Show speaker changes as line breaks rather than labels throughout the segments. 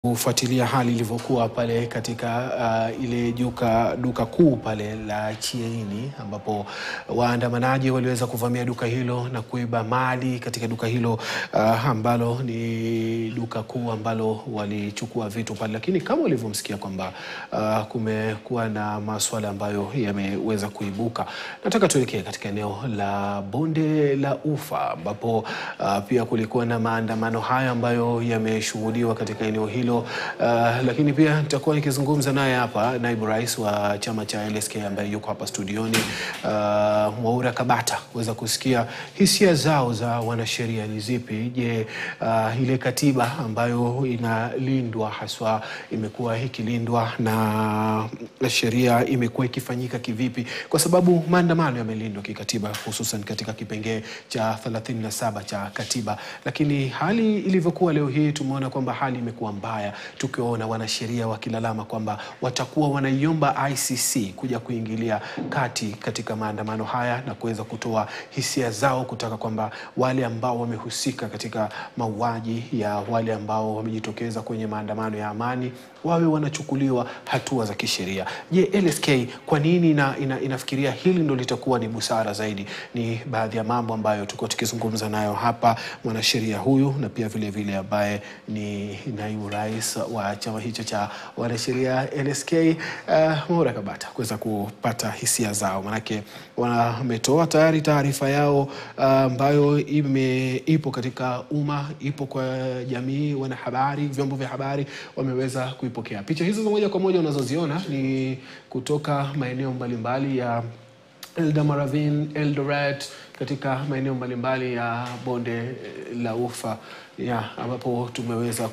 kufuatilia hali ilivyokuwa pale katika uh, ile duka, duka kuu pale la Chiaini ambapo waandamanaji waliweza kuvamia duka hilo na kuiba mali katika duka hilo uh, ambalo ni duka kuu ambalo walichukua vitu pale, lakini kama ulivyomsikia kwamba uh, kumekuwa na masuala ambayo yameweza kuibuka. Nataka tuelekee katika eneo la Bonde la Ufa ambapo uh, pia kulikuwa na maandamano hayo ambayo yameshuhudiwa katika eneo hilo. Uh, lakini pia nitakuwa nikizungumza naye hapa naibu rais wa chama cha LSK ambaye yuko hapa studioni uh, Mwaura Kabata kuweza kusikia hisia zao za wanasheria ni zipi. Je, uh, ile katiba ambayo inalindwa haswa imekuwa ikilindwa na sheria imekuwa ikifanyika kivipi? Kwa sababu maandamano yamelindwa kikatiba, hususan katika kipengee cha 37 cha katiba, lakini hali ilivyokuwa leo hii tumeona kwamba hali imekuwa mbaya, tukiwaona wanasheria wakilalama kwamba watakuwa wanaiomba ICC kuja kuingilia kati katika maandamano haya na kuweza kutoa hisia zao kutaka kwamba wale ambao wamehusika katika mauaji ya wale ambao wamejitokeza kwenye maandamano ya amani wawe wanachukuliwa hatua za kisheria. Je, LSK kwa nini ina, ina, inafikiria hili ndo litakuwa ni busara zaidi? Ni baadhi ya mambo ambayo tulikuwa tukizungumza nayo hapa, mwanasheria huyu na pia vile vile ambaye ni naibu rais wa chama hicho cha wanasheria LSK, uh, Mwaura Kabata kuweza kupata hisia zao, manake wametoa tayari taarifa yao ambayo uh, ime ipo katika umma, ipo kwa jamii, wanahabari, vyombo vya habari wameweza kuipokea. Picha hizo za moja kwa moja unazoziona ni kutoka maeneo mbalimbali ya Eldamaravine, Eldoret, katika maeneo mbalimbali ya bonde la Ufa ya ambapo tumeweza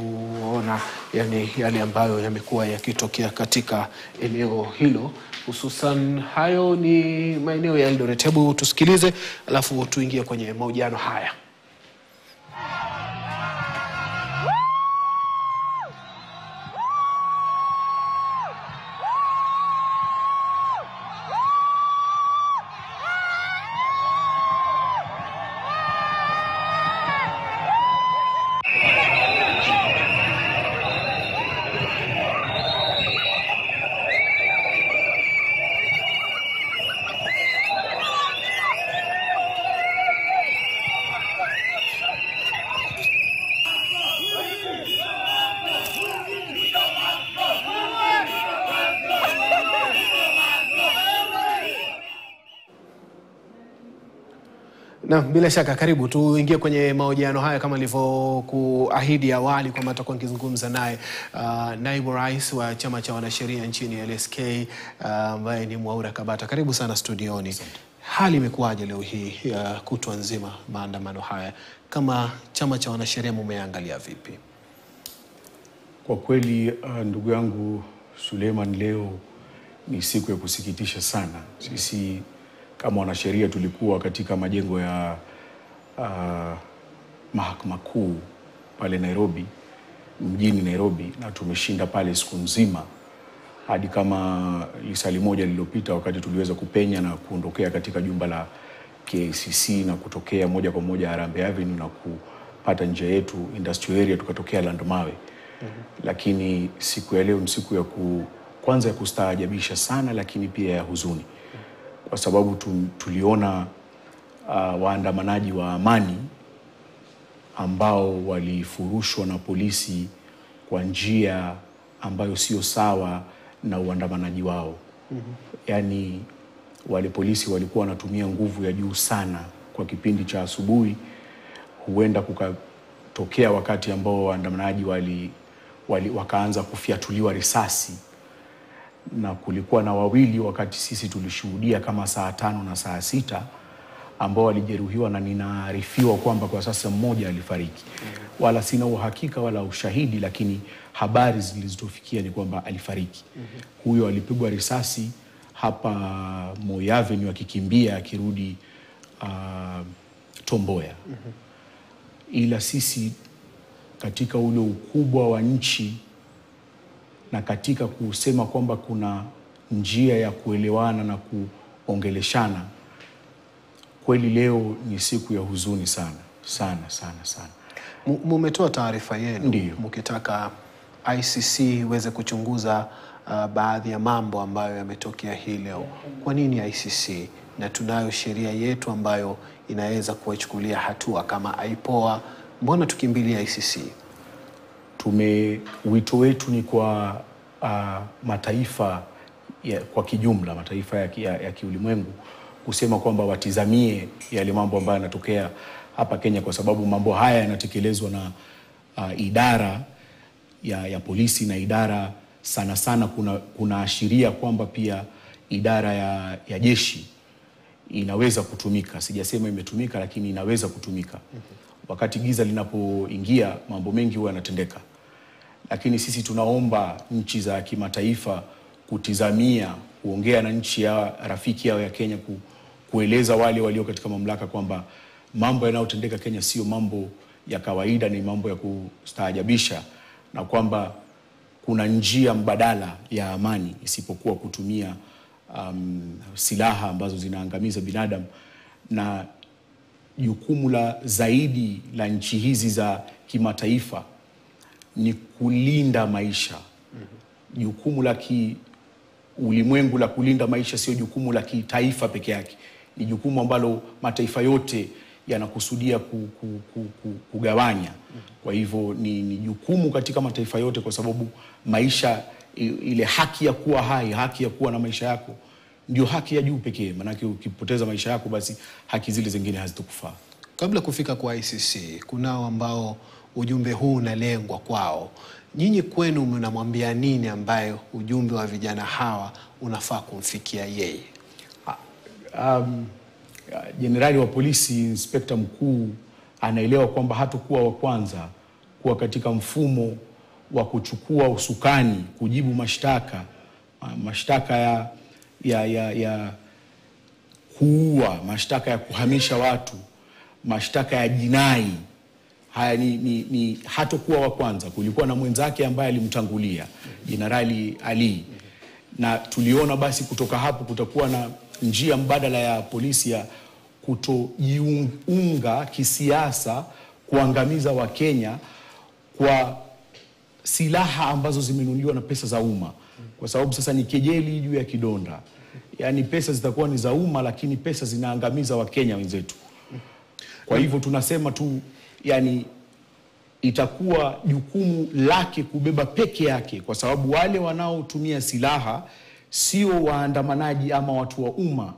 kuona yani yale ambayo yamekuwa yakitokea katika eneo hilo, hususan hayo ni maeneo ya Eldoret. Hebu tusikilize, alafu tuingie kwenye mahojiano haya. Na bila shaka karibu tuingie kwenye mahojiano haya kama nilivyokuahidi awali kwamba tutakuwa nikizungumza naye uh, naibu rais wa chama cha wanasheria nchini LSK ambaye uh, ni Mwaura Kabata. Karibu sana studioni. Hali imekuwaje leo hii uh, kutwa nzima maandamano haya, kama chama cha wanasheria mumeangalia vipi?
Kwa kweli uh, ndugu yangu Suleiman, leo ni siku ya kusikitisha sana. Sisi kama wanasheria tulikuwa katika majengo ya uh, mahakama kuu pale Nairobi, mjini Nairobi, na tumeshinda pale siku nzima hadi kama lisali moja lililopita, wakati tuliweza kupenya na kuondokea katika jumba la KICC na kutokea moja kwa moja Harambee Avenue na kupata njia yetu industrial area, tukatokea Landmawe. mm -hmm. Lakini siku ya leo ni siku ya ku, kwanza ya kustaajabisha sana, lakini pia ya huzuni kwa sababu tu, tuliona uh, waandamanaji wa amani ambao walifurushwa na polisi kwa njia ambayo sio sawa na uandamanaji wao. mm -hmm. Yaani wale polisi walikuwa wanatumia nguvu ya juu sana kwa kipindi cha asubuhi. Huenda kukatokea wakati ambao waandamanaji wali, wali, wakaanza kufyatuliwa risasi na kulikuwa na wawili wakati sisi tulishuhudia kama saa tano na saa sita ambao walijeruhiwa, na ninaarifiwa kwamba kwa sasa mmoja alifariki. mm -hmm. Wala sina uhakika wala ushahidi, lakini habari zilizotufikia ni kwamba alifariki. mm -hmm. Huyo alipigwa risasi hapa Moi Avenue akikimbia akirudi uh, Tomboya. mm -hmm. Ila sisi katika ule ukubwa wa nchi na katika kusema kwamba kuna njia ya kuelewana na kuongeleshana, kweli leo ni siku ya huzuni sana sana sana sana.
Mumetoa taarifa yenu
Ndiyo.
mkitaka ICC iweze kuchunguza uh, baadhi ya mambo ambayo yametokea hii leo. Kwa nini ICC? Na tunayo sheria yetu ambayo inaweza kuwachukulia hatua kama IPOA, mbona tukimbilia ICC?
tume wito wetu ni kwa uh, mataifa ya, kwa kijumla mataifa ya, ki- ya, ya kiulimwengu kusema kwamba watizamie yale mambo ambayo yanatokea hapa Kenya, kwa sababu mambo haya yanatekelezwa na uh, idara ya, ya polisi na idara sana sana, kuna kunaashiria kwamba pia idara ya, ya jeshi inaweza kutumika. Sijasema imetumika, lakini inaweza kutumika. Wakati giza linapoingia, mambo mengi huwa yanatendeka, lakini sisi tunaomba nchi za kimataifa kutizamia, kuongea na nchi ya rafiki yao ya Kenya, ku, kueleza wale walio katika mamlaka kwamba mambo yanayotendeka Kenya sio mambo ya kawaida, ni mambo ya kustaajabisha, na kwamba kuna njia mbadala ya amani isipokuwa kutumia um, silaha ambazo zinaangamiza binadamu na jukumu la zaidi la nchi hizi za kimataifa ni kulinda maisha. Jukumu la kiulimwengu la kulinda maisha sio jukumu la kitaifa peke yake, ni jukumu ambalo mataifa yote yanakusudia ku, ku, ku, ku, kugawanya. Kwa hivyo ni, ni jukumu katika mataifa yote, kwa sababu maisha i- ile haki ya kuwa hai, haki ya kuwa na maisha yako ndio haki ya juu pekee, maanake ukipoteza maisha yako, basi haki zile zingine hazitokufaa.
Kabla kufika kwa ICC, kunao ambao ujumbe huu unalengwa kwao. Nyinyi kwenu mnamwambia nini ambayo ujumbe wa vijana hawa unafaa kumfikia yeye?
um, jenerali wa polisi inspekta mkuu anaelewa kwamba hatakuwa wa kwanza kuwa katika mfumo wa kuchukua usukani kujibu mashtaka ma- mashtaka ya, ya, ya, ya kuua, mashtaka ya kuhamisha watu, mashtaka ya jinai. Haya ni, ni, ni hatakuwa wa kwanza. Kulikuwa na mwenzake ambaye alimtangulia Jenerali Ali, na tuliona basi kutoka hapo kutakuwa na njia mbadala ya polisi ya kutojiunga kisiasa kuangamiza Wakenya kwa silaha ambazo zimenunuliwa na pesa za umma, kwa sababu sasa ni kejeli juu ya kidonda. Yaani pesa zitakuwa ni za umma, lakini pesa zinaangamiza Wakenya wenzetu. Kwa hivyo tunasema tu, yani itakuwa jukumu lake kubeba peke yake, kwa sababu wale wanaotumia silaha sio waandamanaji ama watu wa umma,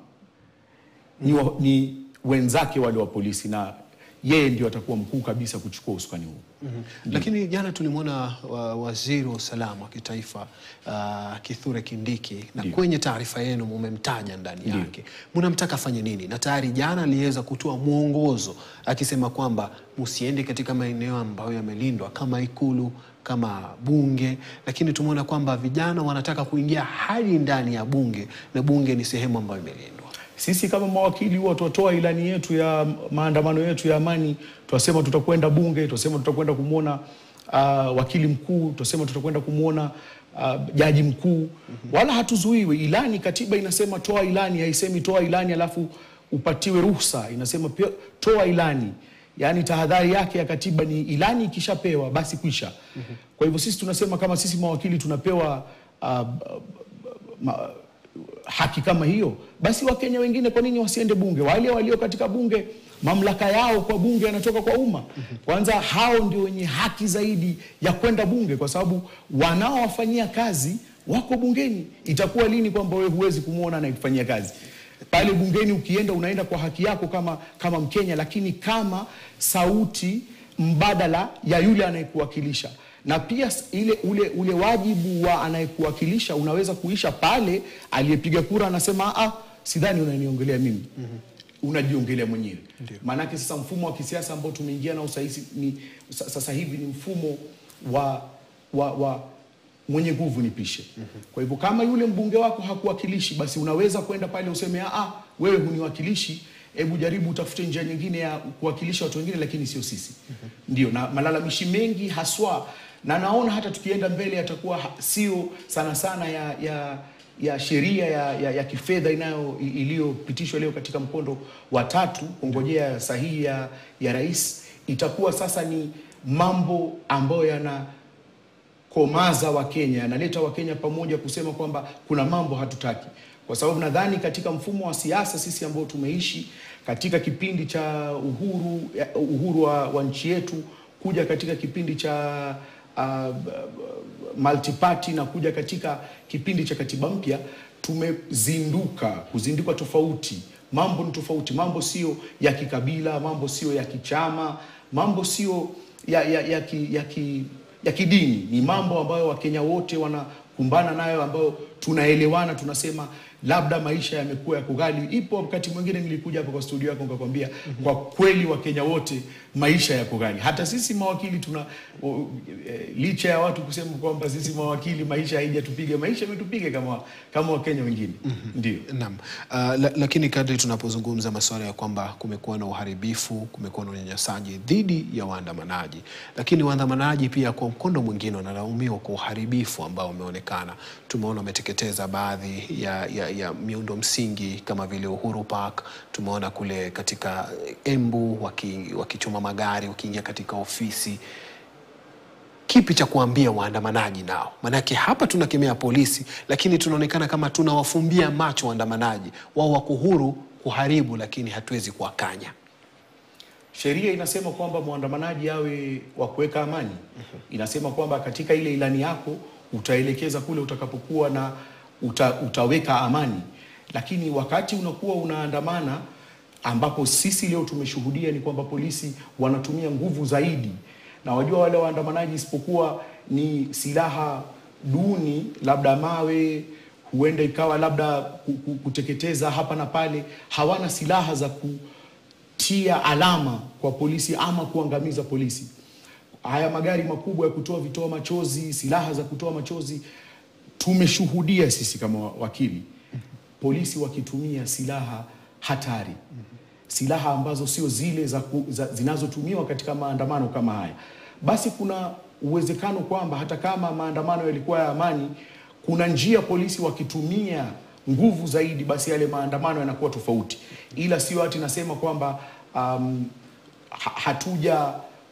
ni, wa, ni wenzake wale wa polisi, na yeye ndio atakuwa mkuu kabisa kuchukua usukani huu.
Lakini jana tulimwona wa, waziri wa usalama wa kitaifa uh, Kithure Kindiki na
Ndio.
kwenye taarifa yenu mumemtaja ndani yake, mnamtaka afanye nini? Na tayari jana aliweza kutoa mwongozo akisema kwamba msiende katika maeneo ambayo yamelindwa kama Ikulu kama bunge, lakini tumeona kwamba vijana wanataka kuingia hadi ndani ya bunge na bunge ni sehemu ambayo imelindwa.
Sisi kama mawakili huwa twatoa ilani yetu ya maandamano yetu ya amani, twasema tutakwenda bunge, twasema tutakwenda kumwona uh, wakili mkuu, twasema tutakwenda kumwona uh, jaji mkuu, wala hatuzuiwi. Ilani, katiba inasema toa ilani, haisemi toa ilani alafu upatiwe ruhusa, inasema pia toa ilani. Yaani tahadhari yake ya katiba ni ilani ikishapewa basi kwisha. Kwa hivyo sisi tunasema kama sisi mawakili tunapewa uh, ma, haki kama hiyo, basi Wakenya wengine kwa nini wasiende bunge? Wale walio katika bunge, mamlaka yao kwa bunge yanatoka kwa umma. Kwanza hao ndio wenye haki zaidi ya kwenda bunge, kwa sababu wanaowafanyia kazi wako bungeni. Itakuwa lini kwamba wewe huwezi kumwona anayekufanyia kazi pale bungeni? Ukienda unaenda kwa haki yako kama, kama Mkenya, lakini kama sauti mbadala ya yule anayekuwakilisha na pia s- ile ule, ule wajibu wa anayekuwakilisha unaweza kuisha pale aliyepiga kura anasema ah, sidhani unaniongelea mimi unajiongelea mwenyewe. Maanake sasa mfumo wa kisiasa ambao tumeingia nao sasa ni, sa- sasa hivi ni mfumo wa, wa, wa mwenye nguvu nipishe. Kwa hivyo kama yule mbunge wako hakuwakilishi, basi unaweza kwenda pale useme ah, wewe huniwakilishi, hebu jaribu utafute njia nyingine ya kuwakilisha watu wengine, lakini sio sisi. Ndio, na malalamishi mengi haswa, na naona hata tukienda mbele yatakuwa ha- sio sana sana ya, ya ya sheria ya, ya, ya kifedha inayo i- iliyopitishwa leo katika mkondo wa tatu kungojea sahihi ya, ya rais, itakuwa sasa ni mambo ambayo yana yanakomaza Wakenya, yanaleta Wakenya pamoja kusema kwamba kuna mambo hatutaki, kwa sababu nadhani katika mfumo wa siasa sisi ambao tumeishi katika kipindi cha uhuru uhuru wa, wa nchi yetu kuja katika kipindi cha uh, multiparty na kuja katika kipindi cha katiba mpya tumezinduka kuzinduka tofauti mambo ni tofauti mambo sio ya kikabila mambo sio ya kichama mambo sio ya, ya, ya, ki, ya, ki, ya kidini ni mambo ambayo wakenya wote wanakumbana nayo ambayo tunaelewana tunasema labda maisha yamekuwa yako ghali ipo wakati mwingine nilikuja hapa kwa studio yako nikakwambia kwa kweli wakenya wote maisha yako ghali hata sisi mawakili tuna o, e, licha ya watu kusema kwamba sisi mawakili maisha haijatupiga maisha imetupiga kama kama wakenya wengine ndio
Naam. Uh, la, lakini kadri tunapozungumza masuala ya kwamba kumekuwa na uharibifu, kumekuwa na unyanyasaji dhidi ya waandamanaji, lakini waandamanaji pia kwa mkondo mwingine wanalaumiwa kwa uharibifu ambao umeonekana. Tumeona wameteketeza baadhi ya, ya, ya miundo msingi kama vile Uhuru Park. Tumeona kule katika Embu waki- wakichoma magari, wakiingia katika ofisi kipi cha kuambia waandamanaji nao? Maanake hapa tunakemea polisi, lakini tunaonekana kama tunawafumbia macho waandamanaji. Wao wako huru kuharibu, lakini hatuwezi kuwakanya.
Sheria inasema kwamba mwandamanaji awe wa kuweka amani. Inasema kwamba katika ile ilani yako utaelekeza kule utakapokuwa na uta, utaweka amani, lakini wakati unakuwa unaandamana, ambapo sisi leo tumeshuhudia ni kwamba polisi wanatumia nguvu zaidi, na wajua wale waandamanaji, isipokuwa ni silaha duni, labda mawe, huenda ikawa labda ku- ku- kuteketeza hapa na pale, hawana silaha za ku tia alama kwa polisi ama kuangamiza polisi. Haya magari makubwa ya kutoa vitoa machozi, silaha za kutoa machozi, tumeshuhudia sisi kama wa- wakili polisi wakitumia silaha hatari, silaha ambazo sio zile za ku, za, zinazotumiwa katika maandamano kama haya. Basi kuna uwezekano kwamba hata kama maandamano yalikuwa ya amani, kuna njia polisi wakitumia nguvu zaidi, basi yale maandamano yanakuwa tofauti, ila sio ati nasema kwamba um, ha- hatuja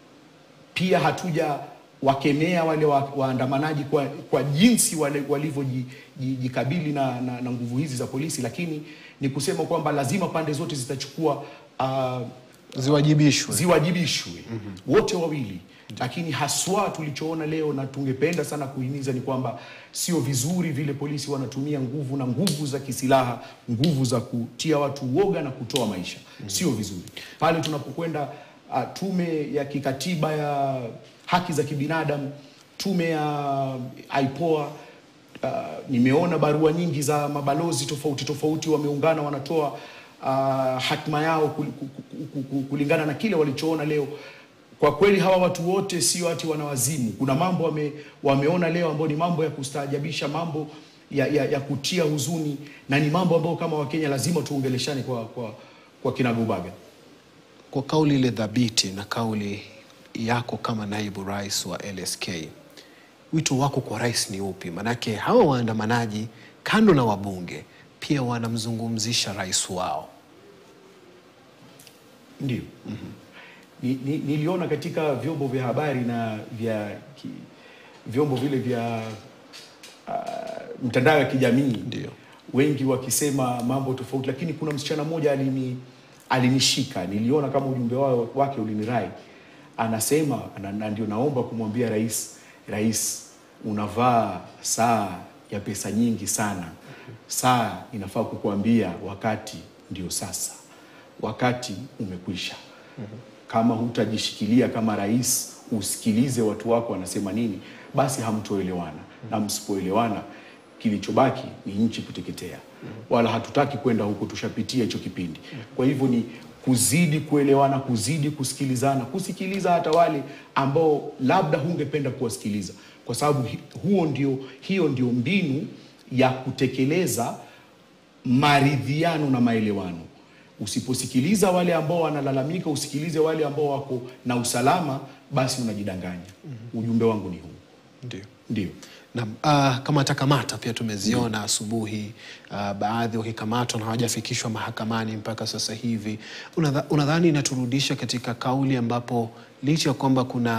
pia hatuja wakemea wale wa- waandamanaji kwa, kwa jinsi wale walivyojikabili na, na, na nguvu hizi za polisi, lakini ni kusema kwamba lazima pande zote zitachukua uh,
Ziwajibishwe.
ziwajibishwe wote wawili, lakini haswa tulichoona leo na tungependa sana kuhimiza ni kwamba sio vizuri vile polisi wanatumia nguvu na nguvu za kisilaha, nguvu za kutia watu uoga na kutoa maisha, sio vizuri pale tunapokwenda uh, tume ya kikatiba ya haki za kibinadamu, tume ya IPOA Uh, nimeona barua nyingi za mabalozi tofauti tofauti wameungana wanatoa uh, hatima yao kul- ku- ku- ku- ku- kulingana na kile walichoona leo. Kwa kweli hawa watu wote sio ati wanawazimu. Kuna mambo wame, wameona leo ambayo ni mambo ya kustaajabisha, mambo ya, ya, ya kutia huzuni na ni mambo ambayo kama Wakenya lazima tuongeleshane kwa, kwa, kwa kinagobaga.
Kwa kauli ile thabiti na kauli yako kama naibu rais wa LSK, wito wako kwa rais ni upi? Maanake hawa waandamanaji kando na wabunge pia wanamzungumzisha rais wao.
Ndio. Ni, ni, niliona katika vyombo vya habari na vya ki, vyombo vile vya uh, mtandao ya kijamii
Ndio.
wengi wakisema mambo tofauti, lakini kuna msichana mmoja alini alinishika, niliona kama ujumbe wao wake ulinirai, anasema na, na ndio naomba kumwambia rais, rais unavaa saa ya pesa nyingi sana, saa inafaa kukuambia wakati ndio sasa, wakati umekwisha. Kama hutajishikilia kama rais, usikilize watu wako wanasema nini, basi hamtoelewana, na msipoelewana kilichobaki ni nchi kuteketea. Wala hatutaki kwenda huko, tushapitia hicho kipindi. Kwa hivyo ni kuzidi kuelewana, kuzidi kusikilizana, kusikiliza hata wale ambao labda hungependa kuwasikiliza, kwa sababu hi- huo ndio, hiyo ndio mbinu ya kutekeleza maridhiano na maelewano. Usiposikiliza wale ambao wanalalamika, usikilize wale ambao wako na usalama, basi unajidanganya. Ujumbe wangu ni huu,
Ndio.
ndio.
Na uh, kamata kamata pia tumeziona asubuhi uh, baadhi wakikamatwa na hawajafikishwa mahakamani mpaka sasa hivi. Unadha, unadhani inaturudisha katika kauli ambapo licha ya kwamba kuna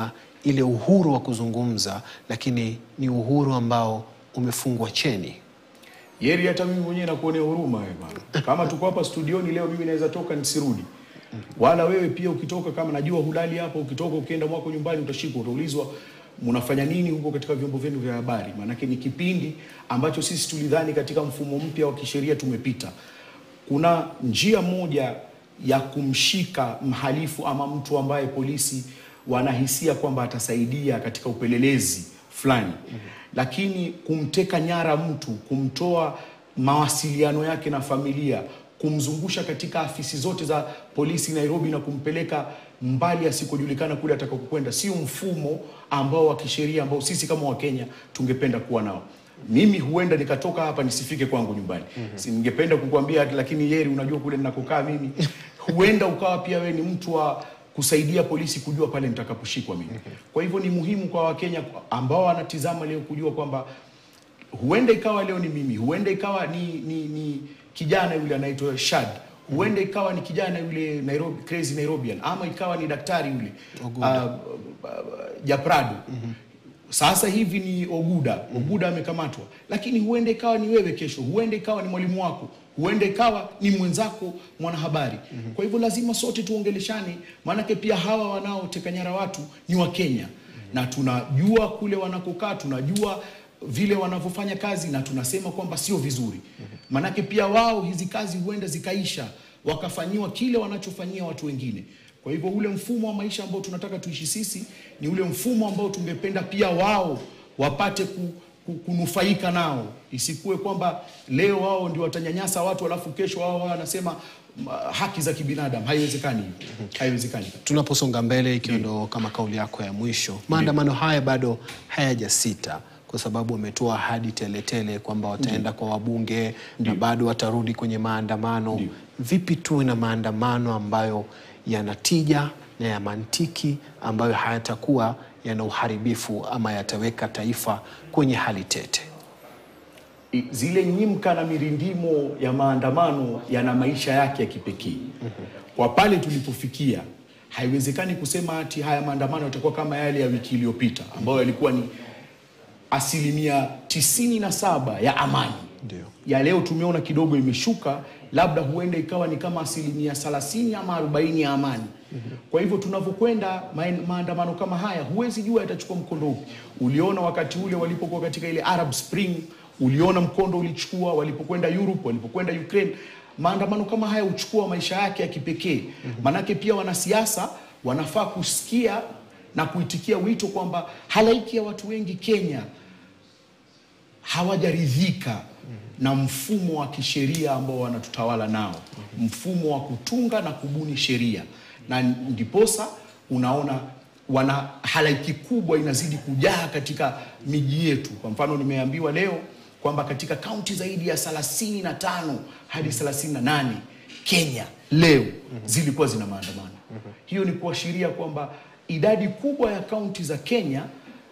ile uhuru wa kuzungumza, lakini ni uhuru ambao umefungwa cheni.
Yeri, hata mimi mwenyewe nakuonea huruma wewe bwana. Kama tuko hapa studioni leo, mimi naweza toka nisirudi, wala wewe pia ukitoka, kama najua hulali hapa, ukitoka ukienda mwako nyumbani, utashikwa, utaulizwa mnafanya nini huko katika vyombo vyenu vya habari. Maanake ni kipindi ambacho sisi tulidhani katika mfumo mpya wa kisheria tumepita. Kuna njia moja ya kumshika mhalifu ama mtu ambaye polisi wanahisia kwamba atasaidia katika upelelezi fulani lakini kumteka nyara mtu, kumtoa mawasiliano yake na familia, kumzungusha katika afisi zote za polisi Nairobi na kumpeleka mbali asikojulikana kule atakakokwenda, sio mfumo ambao wa kisheria ambao sisi kama Wakenya tungependa kuwa nao. Mimi huenda nikatoka hapa nisifike kwangu nyumbani. Si ningependa kukuambia, lakini Yeri, unajua kule ninakokaa mimi, huenda ukawa pia wewe ni mtu wa kusaidia polisi kujua pale nitakaposhikwa mimi. Kwa hivyo ni muhimu kwa Wakenya ambao wanatizama leo kujua kwamba huenda ikawa leo ni mimi, huenda ikawa ni, ni, ni kijana yule anaitwa Shad, huenda ikawa ni kijana yule Nairobi, crazy Nairobian, ama ikawa ni daktari yule uh, uh, Japrado sasa hivi ni Oguda. Oguda amekamatwa, lakini huenda ikawa ni wewe kesho, huenda ikawa ni mwalimu wako, huenda ikawa ni mwenzako mwanahabari. Kwa hivyo lazima sote tuongeleshane, maanake pia hawa wanaoteka nyara watu ni Wakenya na tunajua kule wanakokaa, tunajua vile wanavyofanya kazi na tunasema kwamba sio vizuri. Maanake pia wao hizi kazi huenda zikaisha wakafanyiwa kile wanachofanyia watu wengine. Kwa hivyo ule mfumo wa maisha ambao tunataka tuishi sisi ni ule mfumo ambao tungependa pia wao wapate ku, ku, kunufaika nao. Isikuwe kwamba leo wao ndio watanyanyasa watu alafu kesho wao wao wanasema mm, haki za kibinadamu. Haiwezekani hivyo, haiwezekani.
Tunaposonga mbele, ikiwa ndo kama kauli yako ya mwisho, maandamano haya bado hayajasita kwa sababu wametoa ahadi teletele kwamba wataenda kwa wabunge na bado watarudi kwenye maandamano.
Ndio.
Vipi tuwe na maandamano ambayo yana tija na ya mantiki, ambayo hayatakuwa yana uharibifu ama yataweka taifa kwenye hali tete?
I- zile nyimka na mirindimo ya maandamano yana maisha yake ya kipekee. Kwa pale tulipofikia, haiwezekani kusema ati haya maandamano yatakuwa kama yale ya wiki iliyopita ambayo yalikuwa ni asilimia tisini na saba ya amani.
Ndio.
Ya leo tumeona kidogo imeshuka, labda huenda ikawa ni kama asilimia 30 ama 40 ya amani. Kwa hivyo tunavyokwenda maen- maandamano kama haya, huwezi jua yatachukua mkondo upi. Uliona wakati ule walipokuwa katika ile Arab Spring, uliona mkondo ulichukua walipokwenda Europe, walipokwenda Ukraine. Maandamano kama haya huchukua maisha yake ya kipekee, manake pia wanasiasa wanafaa kusikia na kuitikia wito kwamba halaiki ya watu wengi Kenya hawajaridhika na mfumo wa kisheria ambao wanatutawala nao, mfumo wa kutunga na kubuni sheria, na ndiposa unaona wana halaiki kubwa inazidi kujaa katika miji yetu. Kwa mfano, nimeambiwa leo kwamba katika kaunti zaidi ya 35 hadi 38 Kenya leo zilikuwa zina maandamano. Hiyo ni kuashiria kwamba idadi kubwa ya kaunti za Kenya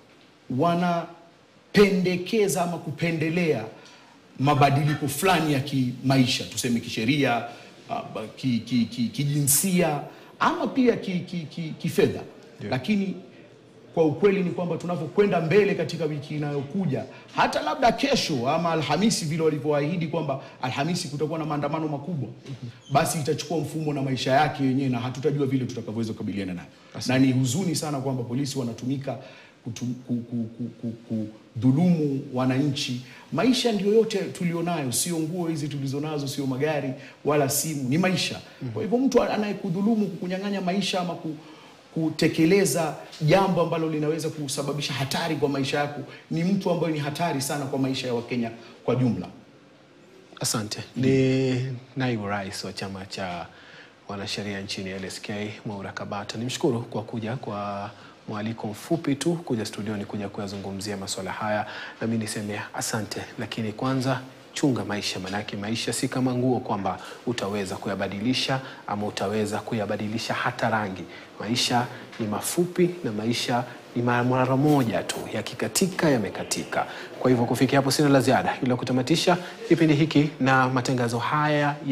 wanapendekeza ama kupendelea mabadiliko fulani ya kimaisha, tuseme kisheria, ah, ba- ki- ki- ki- kijinsia ama pia kifedha ki, ki, kifedha. Lakini kwa ukweli ni kwamba tunavyokwenda mbele katika wiki inayokuja, hata labda kesho ama Alhamisi, vile walivyoahidi kwamba Alhamisi kutakuwa na maandamano makubwa, basi itachukua mfumo na maisha yake yenyewe, na hatutajua vile tutakavyoweza kukabiliana nayo. Na ni huzuni sana kwamba polisi wanatumika kutu, ku, ku, ku, ku, kudhulumu wananchi. Maisha ndio yote tulionayo, sio nguo hizi tulizonazo, sio magari wala simu, ni maisha. Kwa hivyo mtu anayekudhulumu, kukunyang'anya maisha ama ku, kutekeleza jambo ambalo linaweza kusababisha hatari kwa maisha yako ni mtu ambaye ni hatari sana kwa maisha ya Wakenya kwa jumla.
Asante. Ni naibu rais wa chama cha wanasheria nchini LSK Mwaura Kabata. Nimshukuru kwa kuja kwa mwaliko mfupi tu kuja studioni kuja kuyazungumzia masuala haya, na mimi niseme asante, lakini kwanza chunga maisha, manake maisha si kama nguo kwamba utaweza kuyabadilisha ama utaweza kuyabadilisha hata rangi. Maisha ni mafupi na maisha ni mara moja tu, yakikatika yamekatika. Kwa hivyo kufikia hapo sina la ziada, ila kutamatisha kipindi hiki na matangazo haya ya